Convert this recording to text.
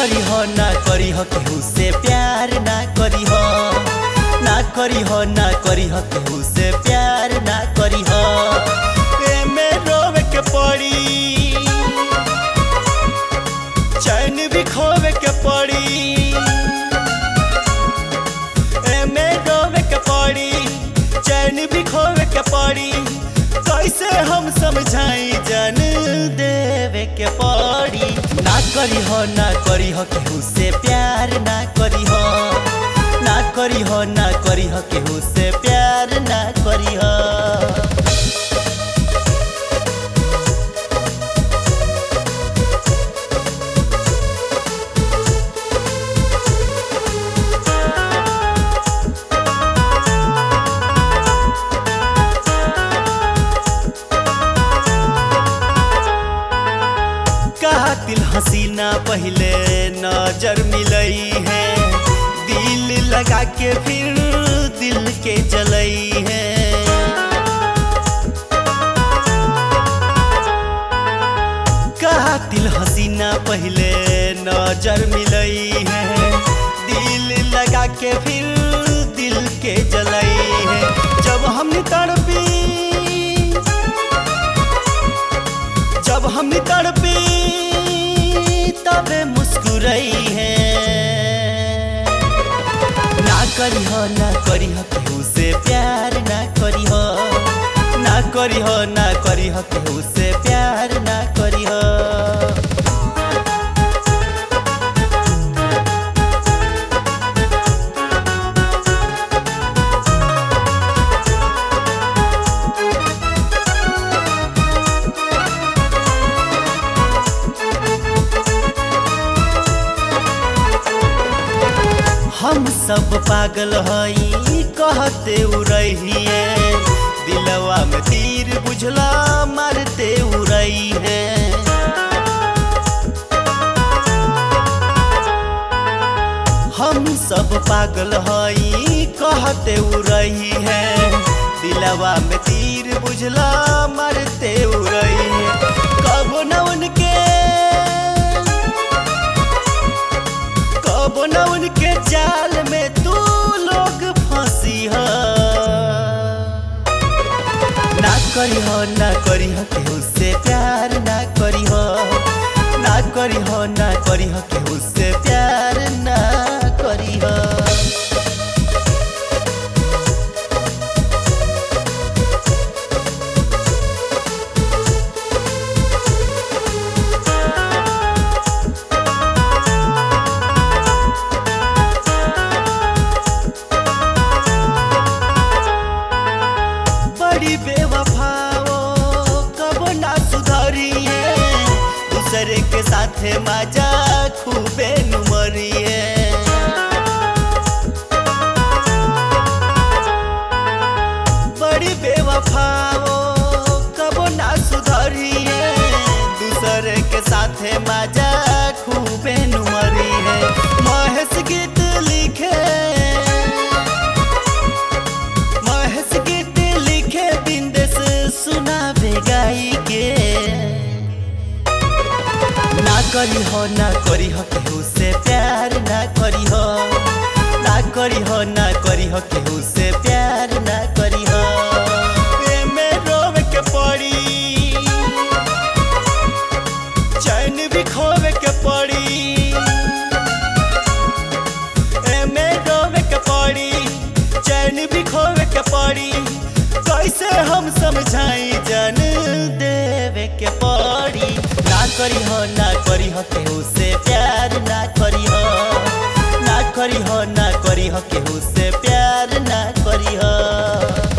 करी हो ना करी हो केहू से प्यार ना करी हो ना करी हो ना करी हो केहू से प्यार ना करी हो एमे रोवे के पड़ी चैन भी खोवे के पड़ी एमे रोवे के पड़ी चैन भी खोवे के पड़ी कैसे हम समझाई जन देवे के पड़ी ना करी हो ना करी हो केहू से प्यार ना करी हो ना करी हो ना करी हो केहू से प्यार ना करी हो कातिल हसीना पहले नजर मिलई है दिल लगा के फिर दिल के जलई है कातिल हसीना पहले नजर मिलई है दिल लगा के फिर दिल के जलई है जब हमने तड़पी जब हम तड़पी तबे मुस्कुराई है ना करी हो ना करी हो केहू से प्यार ना करी हो ना करी हो ना करी हो केहू से प्यार ना करी हो हम सब पागल हई कहते उड़िए दिलवा में तीर बुझला मारते उड़ई है हम सब पागल हई कहते उड़ई है दिलवा में तीर बुझला मारते उड़ई है कब न उनके कब न उनके जाल में तू लोग फंसी हो ना करी हो ना करी हो केहू से प्यार ना करी हो ना करी हो ना करी हो केहू से प्यार ना करी हो बड़ी बेवफाओ कब ना सुधरिए दूसरे के साथे मजा खूबे नुमरिए बड़ी बेवफाओ कब ना सुधरिए दूसरे के साथे मजा खूबे नुमरिए महेश गीत लिखे महेश गीत लिखे बिंदेश सुनावे गाई के ना करी हो ना करी हो केहू से प्यार ना करी हो ना करी हो ना करी हो केहू से प्यार ना करी हो एमे रोवे के पड़ी चैन भी खोवे के पड़ी एमे रोवे के पड़ी चैन भी खोवे के पड़ी कैसे हम समझाई जन देवे के पड़ी ना करी हो ना करी हो केहू से प्यार ना करी हो ना करी हो ना करी हो केहू से प्यार ना करी हो